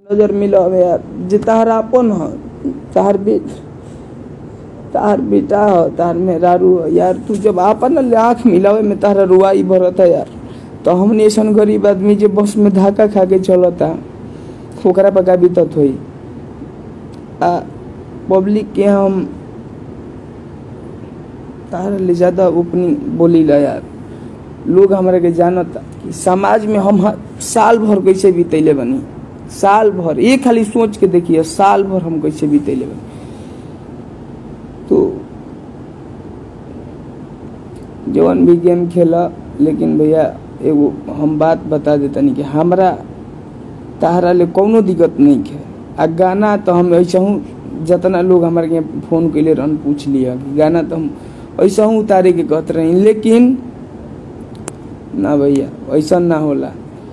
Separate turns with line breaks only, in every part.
नजर मिलवे यार जे तहार आपन ह तहार बे तहार बेटा ह तहार मेहरारू ह यार तू जब आपन आँख मिलावे में तहारा रुआई भरत है यार तो हमनी ऐसन गरीब आदमी जे बस में धक्का खा के चलता ओकरा पर का बीतत होई आ पब्लिक के हम तारा ले ज्यादा ओपनिंग बोली ला यार लोग हमरा के जानता कि समाज में हम ह- साल भर कैसे बीतैले बनी साल भर ये खाली सोच के देखिए साल भर हम कैसे बीतैले बनी तो जवन भी गेम खेला लेकिन भैया एगो हम बात बता देतनी कि हमरा तारा ले कौनो दिक्कत नहीं है आ गाना तो हम ऐसा हूँ जितना लोग हमारे के फोन कैले रहन पूछ लिया कि गाना तो हम ऐसा हूँ उतारे के कहत रही लेकिन ना भैया ऐसा ना होला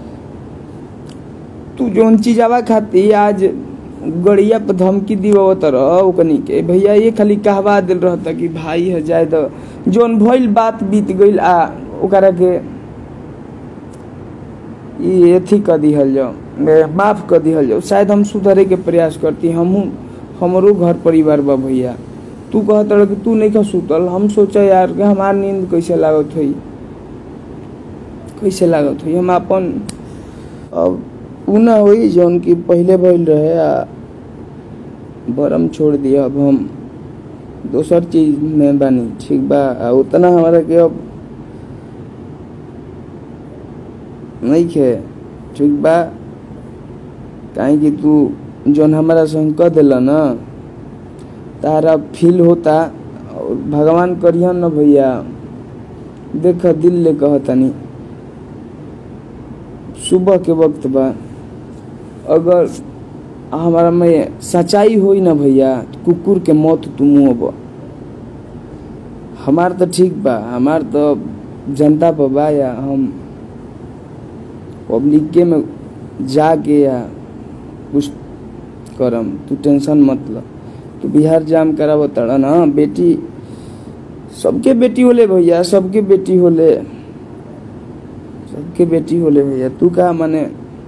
तू जौन चीजावा खाती आज गड़िया पर धमकी दिवत रह ओकनी के भैया ये खाली कहवा दिल रहता कि भाई है जाए तो जौन भइल बात बीत गइल आ ओकरा के ई एथी कर दिहल जाओ ए, माफ कर दिहल जाओ शायद हम सुधरे के प्रयास करती हमहू हमरो घर परिवार बा भैया तू कहत रह कि तू नहीं खा सुतल हम सोचा यार कि हमार नींद कैसे लागत होई कैसे लागत होई हम अपन अब उ ना होई जौन की पहले भइल रहे आ बरम छोड़ दिया अब हम दोसर चीज में बानी ठीक बा आ उतना हमारा के अब नहीं खे ठीक बा काहे कि तू जौन हमारा संग कह दिला ना तारा फील होता और भगवान करियन न भैया देख दिल ले कहतनी सुबह के वक्त बा अगर हमारा में सच्चाई होई ना भैया तो कुकुर के मौत तू मुँह हमार तो ठीक बा हमार तो जनता पर बा या हम पब्लिक के में जाके या कुछ करम तू टेंशन मत ल तू बिहार जाम कराव तड़ा ना बेटी सबके बेटी होले भैया सबके बेटी होले सबके बेटी होले भैया तू का माने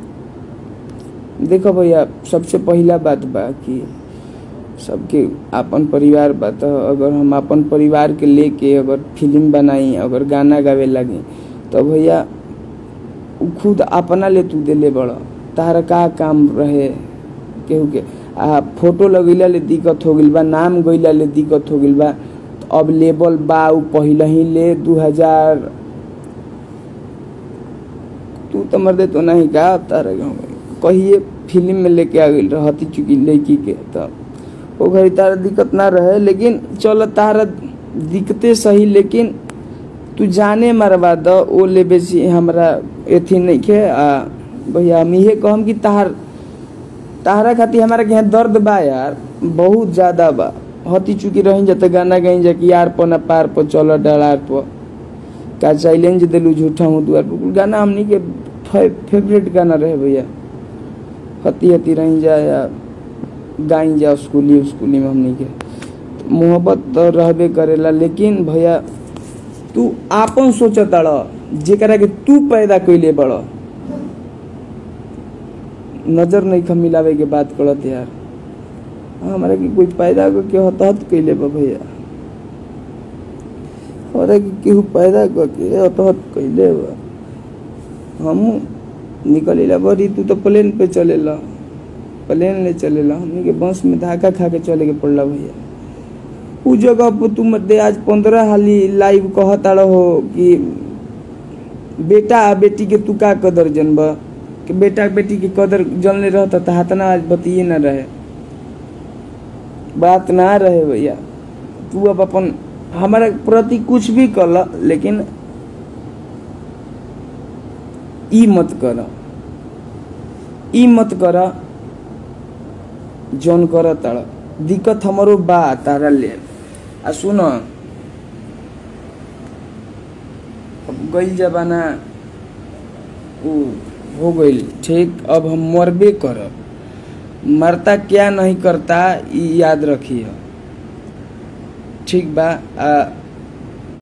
देखो भैया सबसे पहला बात बा कि सबके अपन परिवार बा तो अगर हम अपन परिवार के लेके अगर फिल्म बनाई अगर गाना गावे लगी तो भैया उ खुद अपना ले तू देले बड़ तारा का काम रहे केहू के आ फोटो लगैला ले दिक्कत हो गइल बा नाम गइला ले दिक्कत हो गइल बा तो अब लेबल बा उ पहले ही ले दू हजार तू तो मर दे तो नहीं का तारा गाँव में कहिए फिल्म में लेके आ गई रहती चुकी लड़की के तो वो घड़ी तारा दिक्कत ना रहे लेकिन चल तारा दिक्कते सही लेकिन तू जाने मरवा द ओ ले बेसी हमरा एथी नहीं खे आ भैया हम इहे कहम कि तार तारा खातिर हमारा के यहाँ दर्द बा यार बहुत ज्यादा बा हती चुकी रही जा तो गाना गई जा कि यार पर ना पार पर चल डलार पर का चैलेंज दिलू झूठा हूँ दुआर पर गाना हमनी के फे, फेवरेट गाना रहे भैया हती हती रही जा या गाई जा स्कूली स्कूली में हमनी के तो मोहब्बत तो रहबे करेला लेकिन भैया तू आपन सोचत अड़ जेकरा के तू पैदा कैले बड़ नजर नहीं खा मिलावे के बात करत यार हमारा के कोई पैदा करके हतहत कैले बा भैया हमारा के केहू पैदा करके हतहत कैले बा हमहू निकलेला बड़ी तू तो प्लेन पे चलेला प्लेन ले चलेला हमनी के बस में धक्का खा के चले के पड़ला भैया उ जगह पर तू मत आज पंद्रह हाली लाइव कहता रहो कि बेटा आ बेटी के तू का कदर जनबा कि बेटा बेटी के कदर जनले रहता तो हाथना आज बतिए ना रहे बात ना रहे भैया तू अब अपन हमारा प्रति कुछ भी कल लेकिन ई मत कर ई मत कर जौन कर तारा दिक्कत हमारो बा तारा ले आ सुन अब गई जमाना उ हो गई ठीक अब हम मरबे करब मरता क्या नहीं करता ई याद रखिए ठीक बा आ